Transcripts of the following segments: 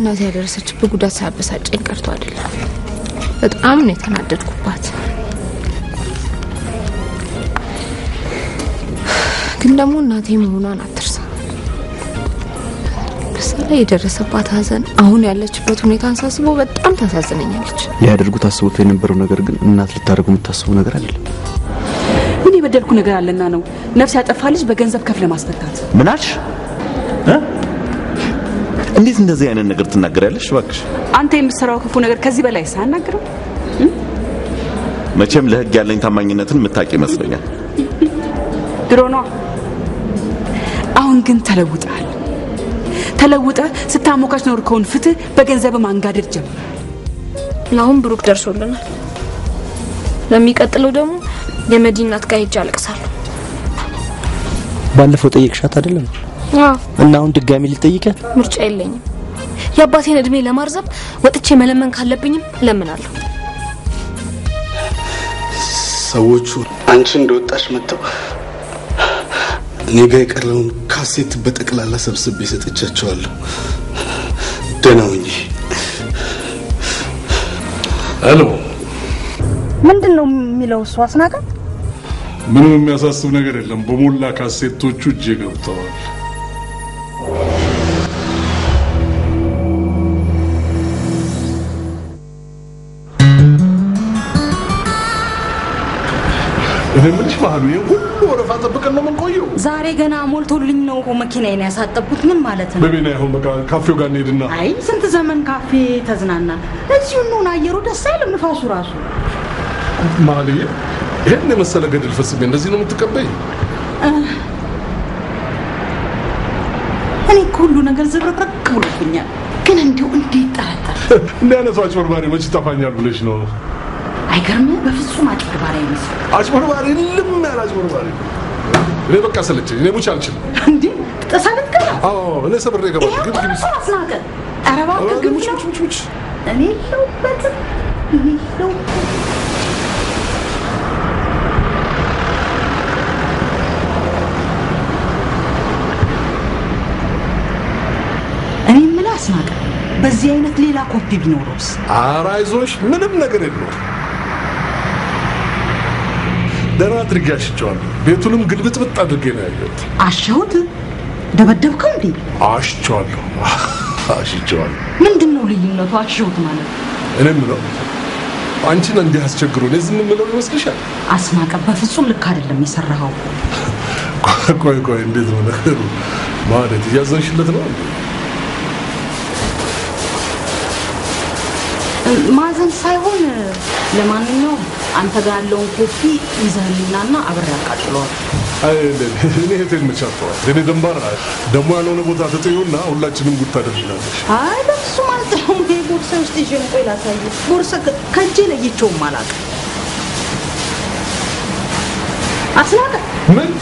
እናቴ ያደረሰችበት ጉዳት ሳያበሳጨኝ ቀርቶ አይደለም። በጣም ነው የተናደድኩባት። ግን ደግሞ እናቴ መሆኗን አትርሳ። በዛ ላይ የደረሰባት ሐዘን አሁን ያለችበት ሁኔታን ሳስበው በጣም ታሳዝነኛለች። ሊያደርጉት አስቦት የነበረው ነገር ግን እናት ልታደርጉ የምታስበው ነገር አይደለም። ምን የበደልኩ ነገር አለና ነው ነፍስ ያጠፋ ልጅ በገንዘብ ከፍለ ማስፈታት? ምን አልሽ? እ? እንዴት እንደዚህ አይነት ነገር ትናገሪያለሽ? እባክሽ አንተ የምትሰራው ክፉ ነገር ከዚህ በላይ ሳያናግረው መቼም ለሕግ ያለኝ ታማኝነትን የምታውቂ ይመስለኛል። ድሮ ነዋ። አሁን ግን ተለውጠሃል። ተለውጠ ስታሞካች ኖርከውን ፍትህ በገንዘብ ማንጋደድ ጀምር። ለአሁን ብሩክ ደርሶልናል። ለሚቀጥለው ደግሞ የመዲናት ጋር ሄጄ አለቅሳለሁ። ባለፈው ጠየቅሻት አይደለም አዎ እና አሁን ድጋሚ ልጠይቃት? ምርጫ የለኝም። የአባቴን እድሜ ለማርዘም ወጥቼ መለመን ካለብኝም እለምናለሁ። ሰዎቹ አንቺ እንደወጣሽ መጥተው እኔ ጋ የቀረውን ካሴት በጠቅላላ ሰብስቤ ሰጥቻቸዋለሁ። ደህና ሁኚ። ሄሎ፣ ምንድን ነው የሚለው እሱ አስናቀ? ምንም የሚያሳስብ ነገር የለም። በሞላ ካሴቶቹ እጄ ገብተዋል። እኔ የምልሽ ባህሉ ይሄ ሁሉ ወረፋ ጠብቀን ነው የምንቆየው? ዛሬ ገና ሞልቶልኝ ነው እኮ መኪናዬን ያሳጠብኩት። ምን ማለት ነው? በቤና ይሁን በቃ ካፌው ጋር እንሄድና አይ ስንት ዘመን ካፌ ተዝናና። እዚሁ እንሆን። አየሩ ደስ አይልም? ንፋሱ ራሱ ማለዬ ይሄን የመሰለ ገድል ፈጽሜ እንደዚህ ነው የምትቀበይ? እኔ እኮ ሁሉ ነገር ዝብርቅርቅ ብሎብኛል። ግን እንዲሁ እንዴት ጠረጠር? እንዲህ አይነቱ አጭበርባሪ መች ይጠፋኛል ብለሽ ነው? አይገርምህ? በፍጹም አጭበርባሪ አይመስልም። አጭበርባሪ ልም ያለ አጭበርባሪ። እኔ በቃ ሰለቸኝ። እኔ ሙች አልችልም። እንዴ ጥሰት ገባ? አዎ እኔ ሰብሬ እገባለሁ። ግን ግን እሱ አስናቀ። ኧረ እባክህ ግን ሙች ሙች ሙች ሙች እኔ የለሁበትም። እኔ የለሁበትም። እኔ የምልህ አስናቀ፣ በዚህ አይነት ሌላ ኮፒ ቢኖረውስ? ኧረ አይዞሽ፣ ምንም ነገር የለውም። ደህና አድርጌ አሽቸዋለሁ። ቤቱንም ግልብጥብጥ አድርጌ ነው ያየሁት። አሸሁት? ደበደብከው እንዴ? አሽቸዋለሁ፣ አሽቸዋለሁ። ምንድን ነው ልዩነቱ? አሸሁት ማለት እኔ የምለው አንቺን እንዲህ አስቸግሮ እኔ ዝም የምለው ይመስልሻል? አስናቀ፣ በፍጹም ልክ አይደለም የሰራኸው። ቆይ ቆይ፣ እንዴት ነው ነገሩ? ማለት እያዘንሽለት ነው እንዴ? ማዘን ሳይሆን ለማንኛውም አንተ ጋር ያለውን ኮፒ ይዘህልናና አብሬ አቃጥለዋል። አይ እኔ እህቴን መቻተዋል። እኔ ደንባር ደግሞ ያልሆነ ቦታ ተጥዩና ሁላችንም ጉድ ታደርግናለሽ። አይ በፍጹም አልጥለውም። ይሄ ቦርሳ ውስጥ ይዤ ነው። ቆይ ላሳየህ። ቦርሳ ከ- ከእጄ ለይቼውም አላውቅም። አስናቀ ምን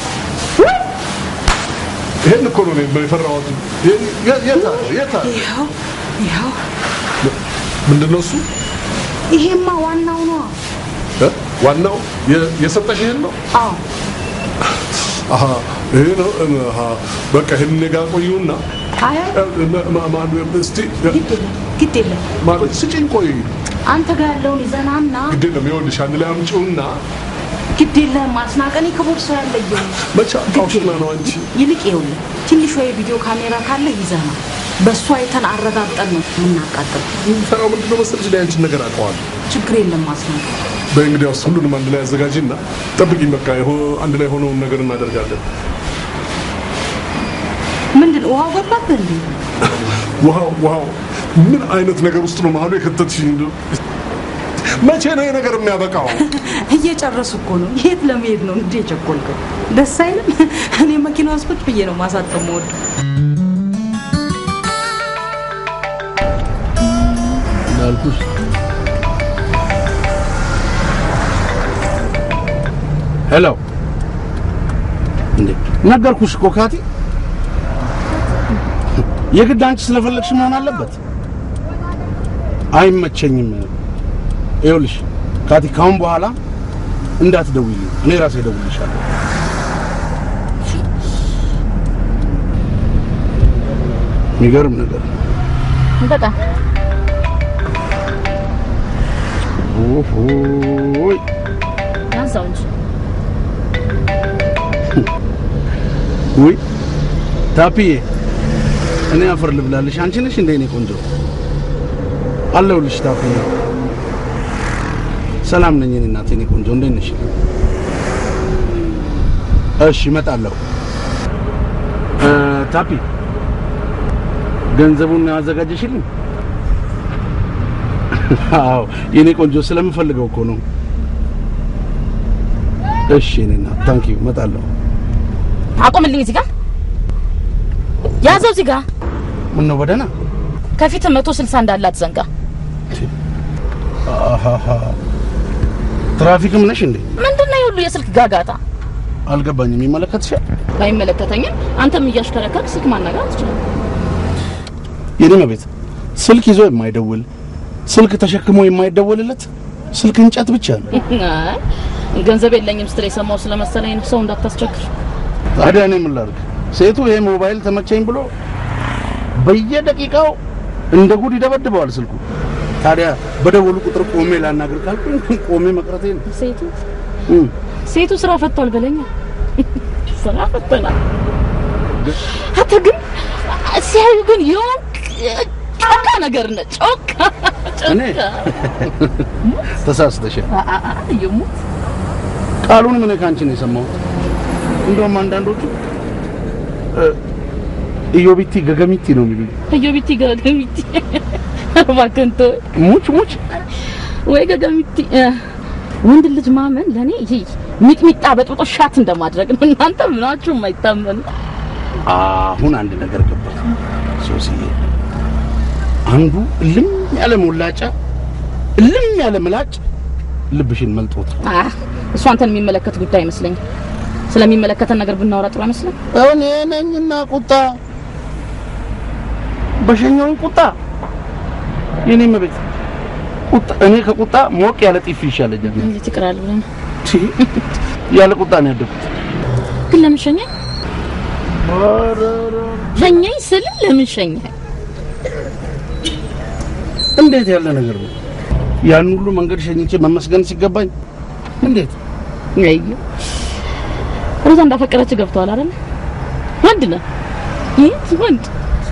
ይሄን እኮ ነው እኔ የፈራሁት። ይሄን- የት የት አለ? የት አለ? ይኸው ይኸው፣ ምንድን ነው እሱ? ይሄማ ዋናው ነው። እ? ዋናው የ- የሰጠሽ ይሄን ነው? አዎ አሃ ይሄ ነው። አሃ በቃ ይሄን እኔ ጋር ቆዩና አይ አይ፣ እ፣ ማ- ማ- ማ- እስቲ ግድ የለም ግድ የለም። ማለት ስጪኝ። ቆይ አንተ ጋር ያለውን ይዘናና ግድ የለም ይኸውልሽ፣ አንድ ላይ አምጪውና ግድ የለም አስናቀ፣ እኔ ከቦርሳው ያለየው መቼ አውሽና ነው አንቺ ይልቅ ይኸውልህ ትንሿ የቪዲዮ ካሜራ ካለ ይዘና በእሱ አይተን አረጋግጠን ነው የምናቃጥል። የምፈራው ምንድን ነው መሰለሽ? ላይ አንቺን ነገር አውቀዋለሁ። ችግር የለም አስናቀ። በእንግዲያውስ ሁሉንም አንድ ላይ አዘጋጂና ጠብቂኝ። በቃ ይሆ- አንድ ላይ ሆነውን ነገር እናደርጋለን። ምንድን ውሃው ገባብህ እንዴ? ውሃው ውሃው ምን አይነት ነገር ውስጥ ነው መሀሉ የከተትሽኝ? እንደው መቼ ነው ይሄ ነገር የሚያበቃው? እየጨረሱ እኮ ነው። የት ለመሄድ ነው እንዴ የቸኮልከው? ደስ አይልም? እኔ መኪና ውስጥ ቁጭ ብዬ ነው ማሳጠም ወድ እንዳልኩሽ ሄሎ፣ እንዴ ነገርኩሽ እኮ ካቲ። የግድ አንቺ ስለፈለግሽ መሆን አለበት። አይመቸኝም። ይኸውልሽ ካቲ፣ ካሁን በኋላ እንዳትደውይልኝ፣ እኔ ራሴ እደውልልሻለሁ። የሚገርም ነገር ነው። በጣም ኦሆይ አንሳው እንጂ ውይ ታፒዬ፣ እኔ አፈር ልብላልሽ። አንቺ ነሽ እንደ እኔ ቆንጆ አለሁልሽ። ታፒዬ፣ ሰላም ነኝ እኔ እናቴ፣ እኔ ቆንጆ እንዴት ነሽ? እሺ እመጣለሁ። እ፣ ታፒ ገንዘቡን አዘጋጀሽልኝ? አዎ የኔ ቆንጆ ስለምፈልገው እኮ ነው። እሺ እኔ እናት ታንኪዩ፣ እመጣለሁ። አቁምልኝ። እዚህ ጋር ያዘው። እዚህ ጋር ምን ነው በደህና ከፊት መቶ ስልሳ እንዳላት ዘንጋ። አሃሃ ትራፊክም ነሽ እንዴ? ምንድን ነው የሁሉ የስልክ ጋጋታ? አልገባኝም። ይመለከትሻል? ባይመለከተኝም አንተም እያሽከረከርክ ስልክ ማናገር አትችልም። የኔ መቤት ስልክ ይዞ የማይደውል ስልክ ተሸክሞ የማይደወልለት ስልክ እንጨት ብቻ ነው። አይ፣ ገንዘብ የለኝም ስትል የሰማው ስለመሰለኝ ነው። ሰው እንዳታስቸግር። ታዲያ እኔ ምን ላድርግ? ሴቱ ይሄ ሞባይል ተመቸኝ ብሎ በየደቂቃው እንደ ጉድ ይደበድበዋል ስልኩ። ታዲያ በደወሉ ቁጥር ቆሜ ላናግር ካልኩኝ ቆሜ መቅረቴ ነው። ሴቱ እም፣ ሴቱ ስራ ፈቷል በለኛ። ስራ ፈተናል። አንተ ግን ሲያዩ ግን የሆንክ ጮካ ነገር ነህ። ጮካ እኔ ጮካ ተሳስተሻል። አ- አ- አ- የሙት ቃሉንም እኔ ከአንቺ ነው የሰማሁት። እንደውም አንዳንዶቹ እ፣ ኢዮቢቲ ገገሚቲ ነው የሚሉኝ። ከዮቢቲ ገገሚቲ እባክህን ተወኝ። ሙች ሙች ወይ ገገሚቲ እ፣ ወንድ ልጅ ማመን ለእኔ ይሄ ሚጥሚጣ በጥብጦ ሻት እንደማድረግ ነው። እናንተ ምናችሁ የማይታመን አሁን አንድ ነገር ገባኝ ሶስዬ። አንዱ እልም ያለ ሞላጫ እልም ያለ ምላጭ ልብሽን መልጦት ነው። አ፣ እሱ አንተን የሚመለከት ጉዳይ አይመስለኝም። ስለሚመለከተን ነገር ብናወራ ጥሩ አይመስልም? እኔ ነኝና ቁጣ በሸኛውን ቁጣ የኔ መቤት ቁጣ እኔ ከቁጣ ሞቅ ያለ ጢፍ ይሻለኛል። እንዴት ይቅራል ብለህ ነው? ቺ፣ ያለ ቁጣ ነው ያደኩት። ግን ለምን ሸኘኝ? ሸኘኝ ስል ለምን ሸኘኝ? እንዴት ያለ ነገር ነው? ያን ሁሉ መንገድ ሸኝቼ መመስገን ሲገባኝ እንዴት አይ ሮዛ እንዳፈቀረች ገብተዋል አይደል? ወንድ ነህ ይህ ወንድ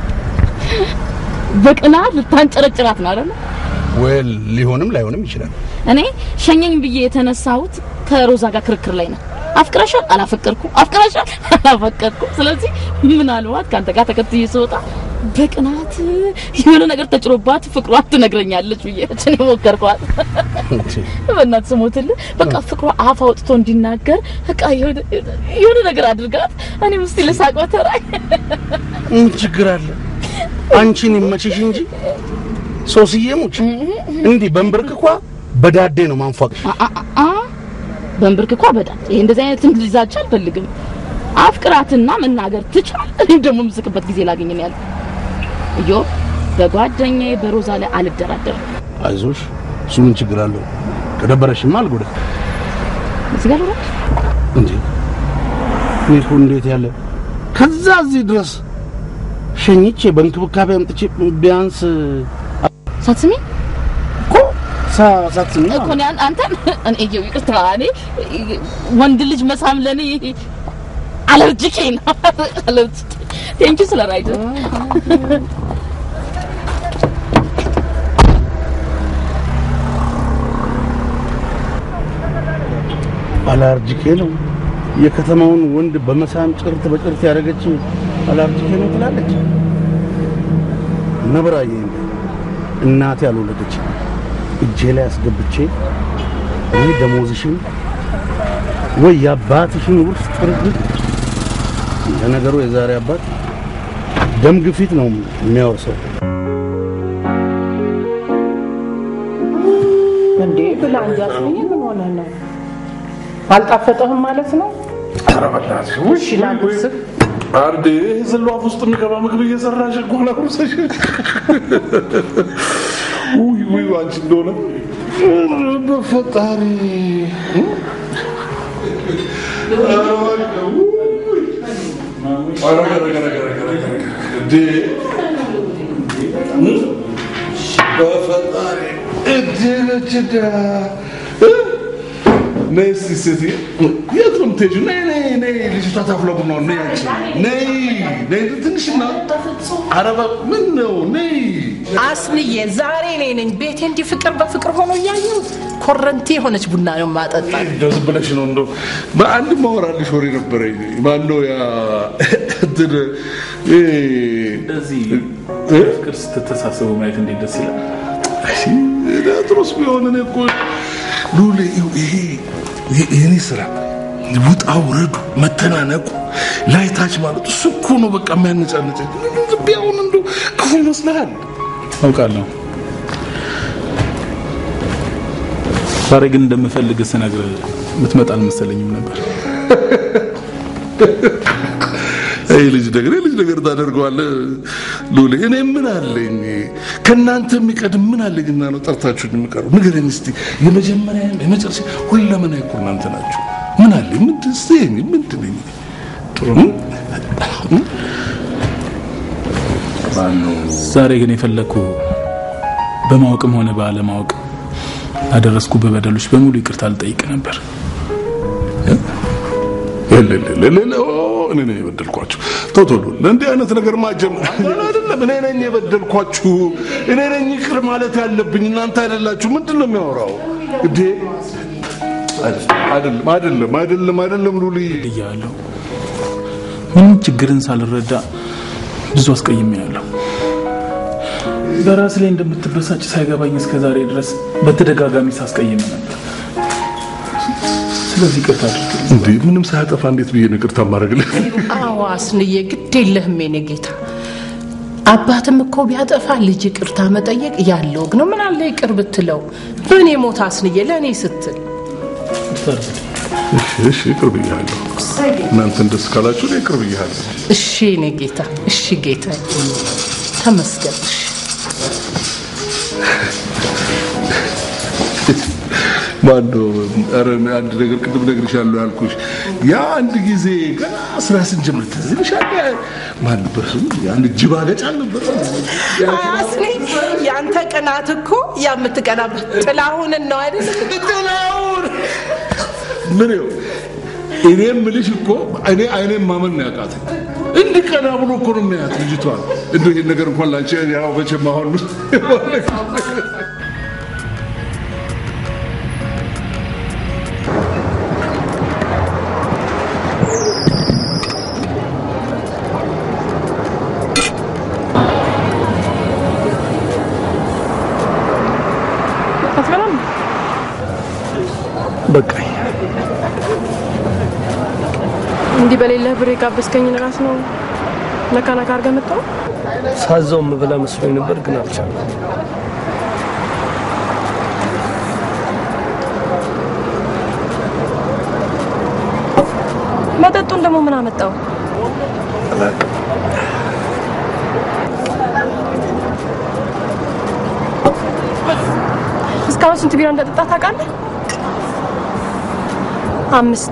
በቅናት ልታንጨረጭራት ነው አይደል? ወል ሊሆንም ላይሆንም ይችላል። እኔ ሸኘኝ ብዬ የተነሳሁት ከሮዛ ጋር ክርክር ላይ ነው። አፍቅረሻል? አላፈቀርኩም። አፍቅረሻል? አላፈቀርኩም። ስለዚህ ምናልባት ከአንተ ጋር ተከትዬ ስወጣ በቅናት የሆነ ነገር ተጭሮባት ፍቅሯን ትነግረኛለች ብዬ እኔ ሞከርኳት። በእናትህ ስሞትልህ በቃ ፍቅሯ አፍ አውጥቶ እንዲናገር በቃ የሆነ የሆነ ነገር አድርጋት። እኔም እስቲ ልሳቅ በተራይ ምን ችግር አለ? አንቺን ይመችሽ እንጂ ሶስዬ ሙች እንዲህ በንብርክኳ በዳዴ ነው ማንፏቅሽ። አ በንብርክኳ በዳት ይሄ እንደዚህ አይነት እንግሊዛቻ አልፈልግም። አፍቅራትና መናገር ትቻል። እኔም ደግሞ የምስቅበት ጊዜ ላገኝ ነው ያለው። እዮ በጓደኛዬ በሮዛ ላይ አልደራደርም። አይዞሽ፣ እሱ ምን ችግር አለው? ከደበረሽማ አልጎዳ እዚህ ጋር ልውረድ? እንዴ እኔ እኮ እንዴት ያለ ከዛ እዚህ ድረስ ሸኝቼ በእንክብካቤ አምጥቼ ቢያንስ ሳትስሚ እኮ ሳ- ሳትስሚ እኮ እኔ አን- አንተን እኔ እየው ይቅርታ፣ እኔ ወንድ ልጅ መሳም ለኔ አለርጂኬ ነው። አለርጂኬ ቴንኪ ስለ ራይድ አላርጂኬ ነው የከተማውን ወንድ በመሳም ጭርት በጭርት ያደረገች አላርጂኬ ነው ትላለች። ነብራዬ እናቴ ያልወለደች እጄ ላይ አስገብቼ ወይ ደሞዝሽን ወይ የአባትሽን ውርስ ጥርግ ለነገሩ የዛሬ አባት ደም ግፊት ነው የሚያወርሰው። እንዴ ብላ እንጂ አስብዬ ምን ሆነ ነው? አልጣፈጠህም ማለት ነው? ኧረ በእናትሽ ውይ እሺ ላጉርስህ። አርዴ ዘሎ አፍ ውስጥ የሚገባ ምግብ እየሰራሽ እኮ ላጉርሰሽ። ውይ ውይ አንቺ እንደሆነ ኧረ በፈጣሪ ኧረ ገረ ገረ ገረ ገረ ገረ እንዴ በፈጣሪ እድነች ነይ እስኪ ሴትዬ፣ የት ነው የምትሄጂው? ነይ ነይ ነይ፣ ልጅቷ ታፍላ ቡናውን ነይ አንቺ ነይ ነይ፣ ትንሽና ኧረ እባክህ ምን ነው ነይ። አስንዬ ዛሬ እኔ ነኝ ቤቴ እንዲህ ፍቅር በፍቅር ሆኖ እያየሁት ኮረንቲ የሆነች ቡና ነው ማጠጣ እንደው ዝም ብለሽ ነው እንደው በአንድ ማወራልሽ ወሬ ነበረኝ። ማነው ያ እንትን እ እንደዚህ ፍቅር ስትተሳሰቡ ማየት እንዴት ደስ ይላል። እሺ ጥሩስ ቢሆን እኔ እኮ ሉሌ ይኸው ይሄ ይሄ- የኔ ስራ ውጣ ውረዱ መተናነቁ ላይ ታች ማለት እሱ እኮ ነው በቃ የሚያነጫነጨኝ። ዝም ብዬ አሁን እንደው ክፉ ይመስልሃል? አውቃለሁ። ዛሬ ግን እንደምፈልግ ስነግር ምትመጣ አልመሰለኝም ነበር። ይህ ልጅ ነገር ይህ ልጅ ነገር ታደርገዋለህ ሉሌ። እኔ ምን አለኝ ከእናንተ የሚቀድም ምን አለኝና ነው ጠርታችሁኝ የሚቀረው? ንገረኝ እስቲ። የመጀመሪያ የመጨረሻ ሁለመና እኮ እናንተ ናችሁ። ምን አለኝ? ምንድን እስቲ ምንድን ነኝ? ጥሩ ነው። ዛሬ ግን የፈለግኩ በማወቅም ሆነ ባለማወቅ ላደረስኩ በበደሎች በሙሉ ይቅርታ ልጠይቅ ነበር። ለለለለለ እኔ ነኝ የበደልኳችሁ። ቶቶሎ እንዲህ አይነት ነገር ማጀም አይደለም። እኔ ነኝ የበደልኳችሁ። እኔ ነኝ ይቅር ማለት ያለብኝ፣ እናንተ አይደላችሁ። ምንድን ነው የሚያወራው እንዴ? አይደለም አይደለም አይደለም አይደለም ሉሊ እያለሁ ምንም ችግርን ሳልረዳ ብዙ አስቀይሜያለሁ። በራስ ላይ እንደምትበሳጭ ሳይገባኝ እስከ ዛሬ ድረስ በተደጋጋሚ ሳስቀይም ነበር። ስለዚህ ይቅርታ አድርግልኝ። እንዴ ምንም ሳያጠፋ እንዴት ብዬ ነው ይቅርታ ማድረግልህ? አዎ አስንዬ ግድ የለህም የኔ ጌታ አባትም እኮ ቢያጠፋ ልጅ ይቅርታ መጠየቅ ያለው ነው ምን አለ ይቅር ብትለው በእኔ ሞት አስንዬ ለእኔ ስትል እሺ እሺ ይቅር ብያለሁ። እናንተን ደስ ካላችሁ እኔ ይቅር ብያለሁ። እሺ የኔ ጌታ እሺ ጌታ ተመስገን እሺ ማነው ኧረ አንድ ነገር ቅድም እነግርሻለሁ ያልኩሽ ያ አንድ ጊዜ ገና ስራ ስንጀምር ትዝ ይልሻል? ማን ነበር ስሙ? አንድ ጅብ አገጭ አልነበረ? አስኒ ያንተ ቅናት እኮ የምትቀናበት ጥላሁንን ነው አይደል ጥላሁን ምን ይኸው እኔ የምልሽ እኮ እኔ አይኔን ማመን ነው ያቃተኝ። እንዲህ ቀና ብሎ እኮ ነው የሚያያት ልጅቷን። እንደው ይሄን ነገር እንኳን ላንቺ ያው መቼም አሁን አትበላም? በቃኝ። እንዲህ በሌለህ ብር የጋበዝከኝን ራስ ነው ነካ ነካ አድርገህ መጣው። ሳዛው የምበላ መስሎኝ ነበር፣ ግን አልቻልኩም። መጠጡን ደግሞ ምን አመጣው? አላውቅም። እስካሁን ስንት ቢራ እንደጠጣ ታውቃለህ? አምስት።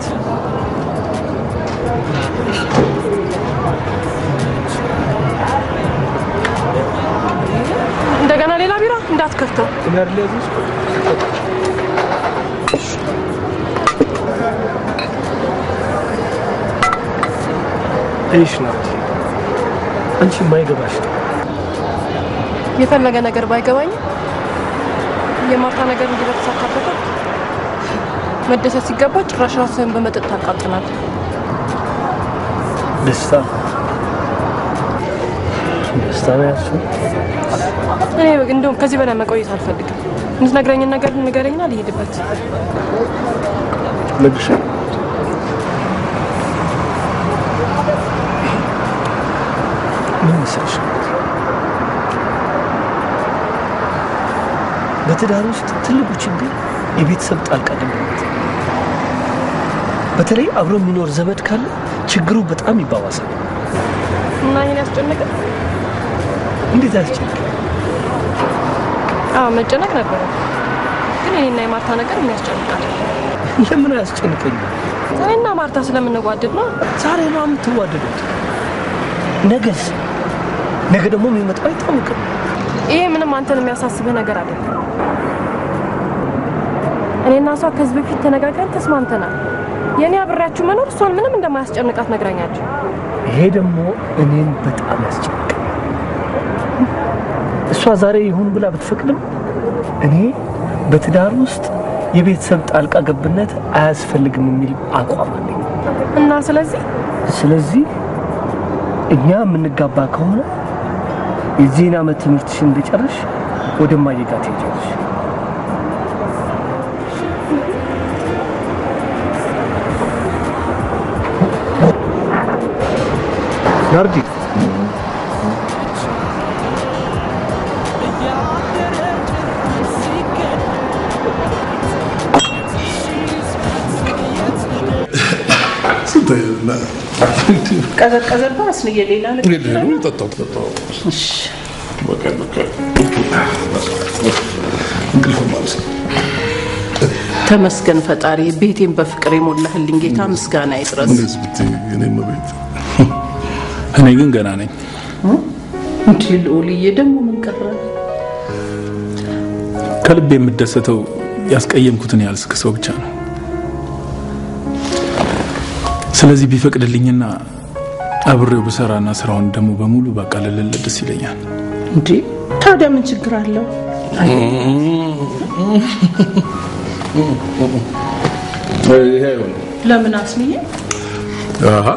እንደገና ሌላ ቢራ እንዳትከፍተው። እኔ አይደል ያዘዝኩት? ይሽ ናት አንቺ የማይገባሽ ነው። የፈለገ ነገር ባይገባኝም የማርታ ነገር እንዲህ በተሳካበት ወቅት መደሰት ሲገባ ጭራሽ ራስህን በመጠጥ ታቃጥላለህ። ደስታ ደስታ ነው ያልሽው? እኔ እንደውም ከዚህ በላይ መቆየት አልፈልግም። የምትነግረኝን ነገር ንገረኝና ልሄድበት። እነግርሻለሁ። ምን መሰለሽ በትዳር ውስጥ ትልቁ ችግር የቤተሰብ ጣልቃ ገብነት። በተለይ አብሮ የሚኖር ዘመድ ካለ ችግሩ በጣም ይባባሳል። እና ይህን ያስጨነቀ እንዴት ያስጨንቅ? አዎ መጨነቅ ነበረ፣ ግን እኔና የማርታ ነገር ምን ያስጨንቃል? ለምን አያስጨንቀኝ? እኔና ማርታ ስለምንዋደድ ነው። ዛሬ ነው የምትዋደዱት። ነገስ? ነገ ደግሞ የሚመጣው አይታወቅም። ይሄ ምንም አንተን የሚያሳስብህ ነገር አይደለም። እኔና እሷ ከዚህ በፊት ተነጋግረን ተስማምተናል። የእኔ አብሬያችሁ መኖር እሷን ምንም እንደማያስጨንቃት ነግራኛለች። ይሄ ደግሞ እኔን በጣም ያስጨንቃል። እሷ ዛሬ ይሁን ብላ ብትፈቅድም እኔ በትዳር ውስጥ የቤተሰብ ጣልቃ ገብነት አያስፈልግም የሚል አቋም አለኝ እና ስለዚህ ስለዚህ እኛ የምንጋባ ከሆነ የዚህን ዓመት ትምህርትሽን እንደጨረሽ ወደ እማዬ ጋር ትሄጃለሽ። ናርዲ ቀዘቀዘባ አስንዬ ሌላ ነገር ጠጣው ጠጣው በቃ በቃ እንቅልፍ ማለት ነው። ተመስገን ፈጣሪ፣ ቤቴን በፍቅር የሞላህልኝ ጌታ ምስጋና ይድረስ። እንደዚህ ብትይ የኔም ቤት እኔ ግን ገና ነኝ። እንዲ ልዑልዬ ደግሞ ምን ቀረ? ከልብ የምደሰተው ያስቀየምኩትን ያህል ስክሰው ብቻ ነው። ስለዚህ ቢፈቅድልኝና አብሬው ብሰራና ስራውን ደግሞ በሙሉ ባቃለልለት ደስ ይለኛል። እንዴ ታዲያ ምን ችግር አለው? ይሄ አይሆንም። ለምን አስንዬ? አሀ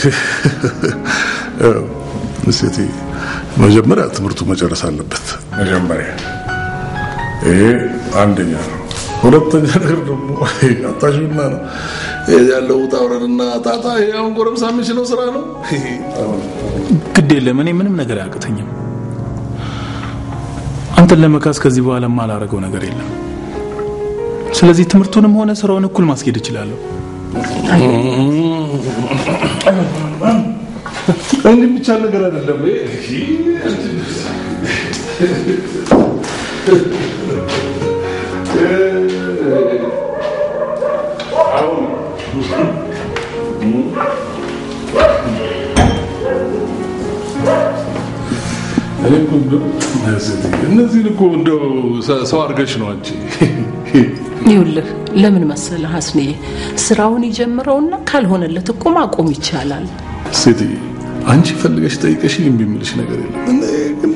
ሴቴ መጀመሪያ ትምህርቱ መጨረስ አለበት። መጀመሪያ ይሄ አንደኛ ነው። ሁለተኛ ነገር ደግሞ አታሽና ነው ይሄ ያለው ውጣ ውረድና ጣጣ። ይሄ አሁን ጎረምሳ የሚችለው ስራ ነው። ይሄ አሁን ግድ የለም እኔ ምንም ነገር አያቅተኝም። አንተን ለመካስ ከዚህ በኋላ የማላረገው ነገር የለም። ስለዚህ ትምህርቱንም ሆነ ስራውን እኩል ማስኬድ እችላለሁ። እንዲህ የሚቻል ነገር አይደለም። እኔ እኮ እንደው እነዚህን እኮ እንደው ሰው አድርገሽ ነው አንቺ ይኸውልህ ለምን መሰለህ አስንዬ፣ ስራውን ይጀምረውና ካልሆነለት እኮ ማቆም ይቻላል። ሴትዬ አንቺ ፈልገሽ ጠይቀሽኝ እምቢ የምልሽ ነገር የለም። እኔ ግን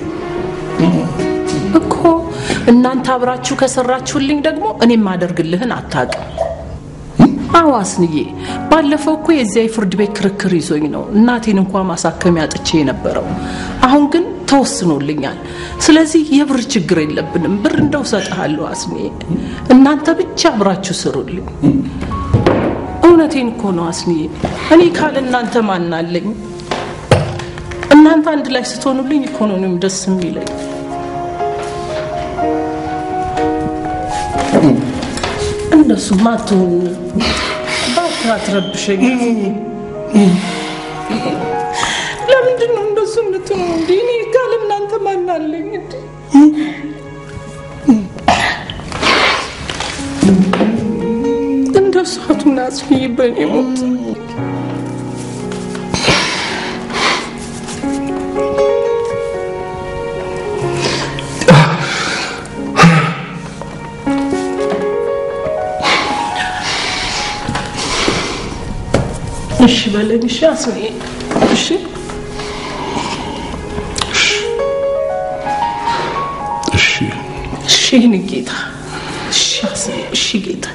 እኮ እናንተ አብራችሁ ከሰራችሁልኝ ደግሞ እኔ የማደርግልህን አታውቅም። አዎ አስንዬ፣ ባለፈው እኮ የዚያ የፍርድ ቤት ክርክር ይዞኝ ነው እናቴን እንኳ ማሳከሚያ አጥቼ የነበረው። አሁን ግን ተወስኖልኛል። ስለዚህ የብር ችግር የለብንም። ብር እንደው እሰጥሃለሁ አስንዬ፣ እናንተ ብቻ አብራችሁ ስሩልኝ። እውነቴን እኮ ነው አስንዬ፣ እኔ ካለ እናንተ ማን አለኝ? እናንተ አንድ ላይ ስትሆኑልኝ እኮ ነው እኔም ደስ የሚለኝ። እንደሱማ አትሁን፣ እባክህ አትረብሸኝ። ለምንድን ነው እንደሱ የምትሆኑ? እንደ እኔ ካለ እናንተ ማን አለኝ? እንደ እንደሱ አቱን አስፍይ በእኔ ሞት እሺ በለኝ። እሺ አስኔ፣ እሺ እሺ እሺ፣ የእኔ ጌታ፣ እሺ አስኔ፣ እሺ ጌታ።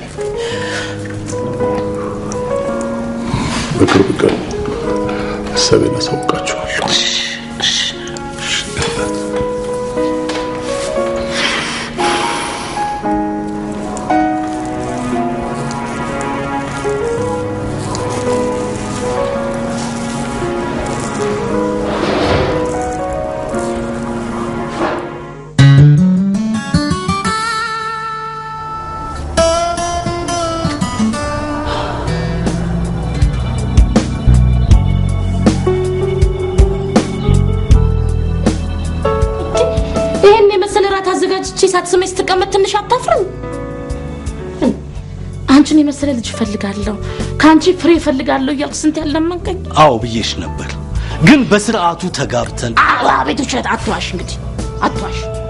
በቅርብ ቀን ሀሳቤን አሳውቃችኋለሁ። ይህን የመሰለ ራት አዘጋጅቼ ሳትስመኝ ስትቀመጥ ትንሽ አታፍርም? አንቺን የመሰለ ልጅ እፈልጋለሁ፣ ከአንቺ ፍሬ እፈልጋለሁ እያልክ ስንት ያለመንከኝ። አዎ ብዬሽ ነበር፣ ግን በስርዓቱ ተጋብተን አቤት ውሸት! አትዋሽ፣ እንግዲህ አትዋሽ።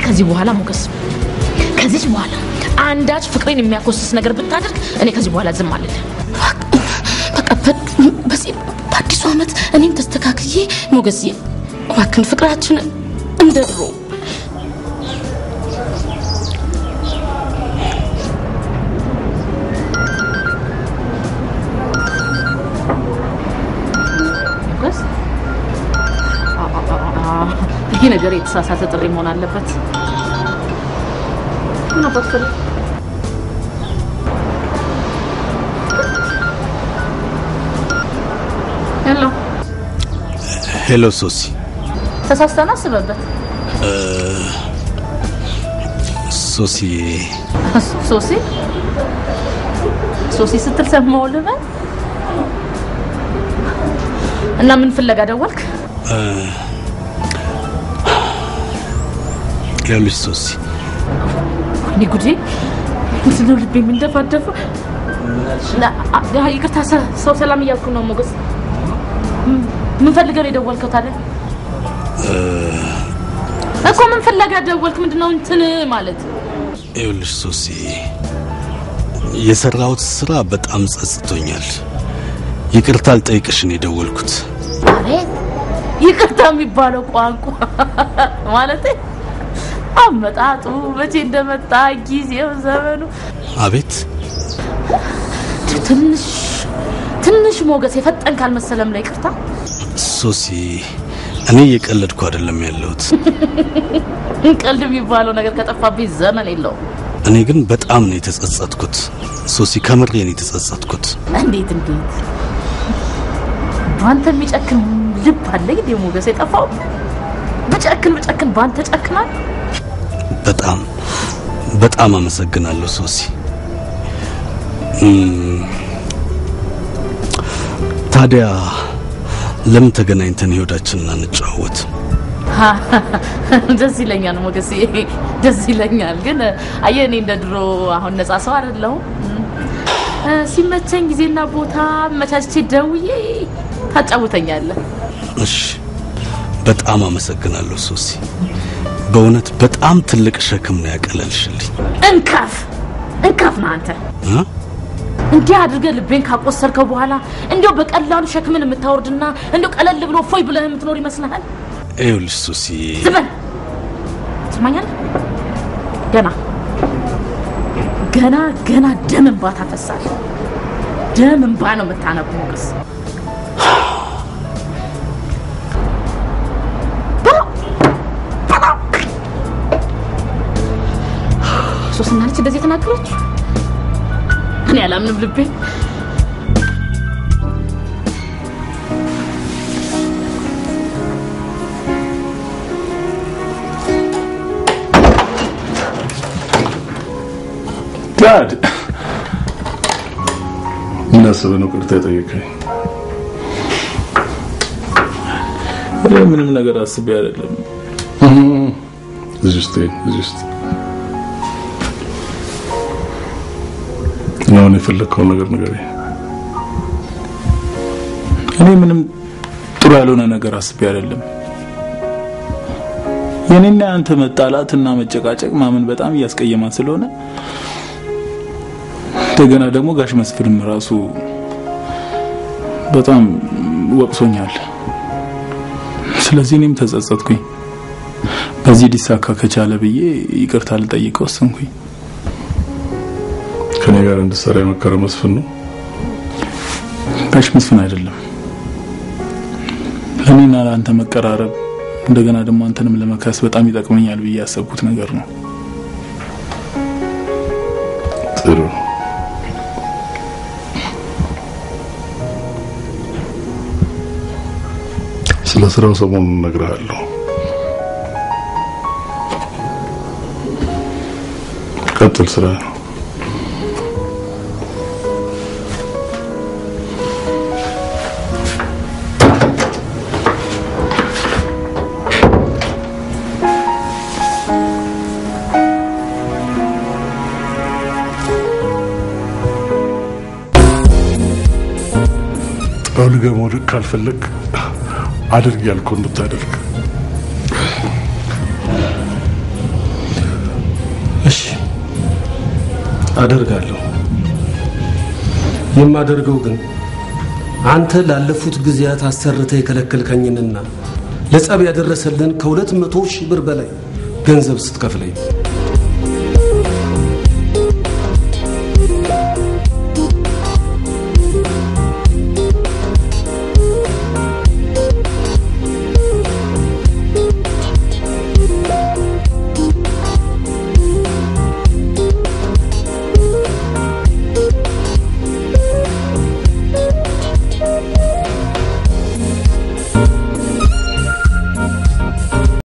ከዚህ በኋላ ሞገስ ከዚህ በኋላ አንዳች ፍቅሬን የሚያኮስስ ነገር ብታደርግ እኔ ከዚህ በኋላ ዝም አልልህ። በቃ በ- በዚህ በአዲሱ ዓመት እኔም ተስተካክዬ ሞገስዬ እባክህን ፍቅራችን እንደ ድሮ ሞገስ አ- አ- አ- አ- ይሄ ነገር የተሳሳተ ጥሪ መሆን አለበት። ምን አባት ፈልግ ሄሎ ሄሎ ሶሲ ተሳስተና አስበበት እ፣ ሶሲ ሶሲ ሶሲ ስትል ሰማሁ ልበል እና ምን ፍለጋ ደወልክ? እ፣ ይኸውልሽ ሶሲ እኔ ጉዴ ምንድን ነው ልቤ የሚንደፋደፈው? ና- አ- አ- ይቅርታ ሰ- ሰው ሰላም እያልኩ ነው ሞገስ። ም- ምን ፈልገህ ነው የደወልከው ታዲያ? እ፣ እኮ ምን ፍለጋ ደወልክ? ምንድን ነው እንትን ማለት? ይኸውልሽ ሶሲ የሰራሁት ስራ በጣም ጸጽቶኛል። ይቅርታ ልጠይቅሽ ነው የደወልኩት። አቤት ይቅርታ የሚባለው ቋንቋ ማለት አመጣጡ መቼ እንደመጣ ጊዜው ዘመኑ አቤት ትንሽ ትንሽ ሞገስ የፈጠን ካልመሰለም ላይ ይቅርታ ሶሲ፣ እኔ እየቀለድኩ አይደለም ያለሁት። ቀልድ የሚባለው ነገር ከጠፋብኝ ዘመን የለውም። እኔ ግን በጣም ነው የተጸጸትኩት ሶሲ፣ ከምሬ ነው የተጸጸትኩት። እንዴት እንዴት በአንተ የሚጨክን ልብ አለ እንዴ ሞገስ? የጠፋው ብጨክን ብጨክን በአንተ ጨክናል። በጣም በጣም አመሰግናለሁ ሶሲ። እም፣ ታዲያ ለምን ተገናኝተን ህይወታችንን አንጨዋወት? ደስ ይለኛል ሞገስ፣ ደስ ይለኛል። ግን አየህ እኔ እንደ ድሮ አሁን ነፃ ሰው አይደለሁም። እ፣ ሲመቸኝ ጊዜና ቦታ መቻችቼ ደውዬ ታጫውተኛለህ። እሺ፣ በጣም አመሰግናለሁ ሶሲ። በእውነት በጣም ትልቅ ሸክም ነው ያቀለልሽልኝ። እንካፍ እንካፍ ነህ አንተ። እ? እንዲህ አድርገህ ልቤን ካቆሰርከው በኋላ እንዲያው በቀላሉ ሸክምን የምታወርድና እንዲያው ቀለል ብሎ ፎይ ብለህ የምትኖር ይመስልሃል? ይኸውልሽ ሶሲ፣ ዝም በል። ትሰማኛለህ? ገና ገና ገና ደም እንባ ታፈሳለህ። ደም እንባ ነው የምታነቡ ሞገስ። ሶስና ነች እንደዚህ የተናገረች እኔ አላምንም ልቤ ዳድ ምን አስበህ ነው ቅርታ የጠየቀኝ? እኔ ምንም ነገር አስቤ አይደለም። እዚህ ውስጥ እዚህ ውስጥ አሁን የፈለግከውን ነገር ንገረኝ። እኔ ምንም ጥሩ ያልሆነ ነገር አስቤ አይደለም። የኔና ያንተ መጣላትና መጨቃጨቅ ማመን በጣም እያስቀየማን ስለሆነ እንደገና ደግሞ ጋሽ መስፍንም ራሱ በጣም ወቅሶኛል። ስለዚህ እኔም ተጸጸትኩኝ። በዚህ ሊሳካ ከቻለ ብዬ ይቅርታ ልጠይቀው ወሰንኩኝ። ከኔ ጋር እንድትሰራ የመከረ መስፍን ነው። ጋሽ መስፍን አይደለም ለእኔና ለአንተ መቀራረብ እንደገና ደግሞ አንተንም ለመካስ በጣም ይጠቅመኛል ብዬ ያሰብኩት ነገር ነው። ጥሩ ስለ ስራው ሰሞኑን እነግርሃለሁ። ቀጥል ስራ ነው። ጠውልገህ መውደቅ ካልፈለግ አድርግ ያልከውን እንድታደርግ አደርጋለሁ። የማደርገው ግን አንተ ላለፉት ጊዜያት አሰርተ የከለከልከኝንና ለጸብ ያደረሰልን ከሁለት መቶ ሺህ ብር በላይ ገንዘብ ስትከፍለኝ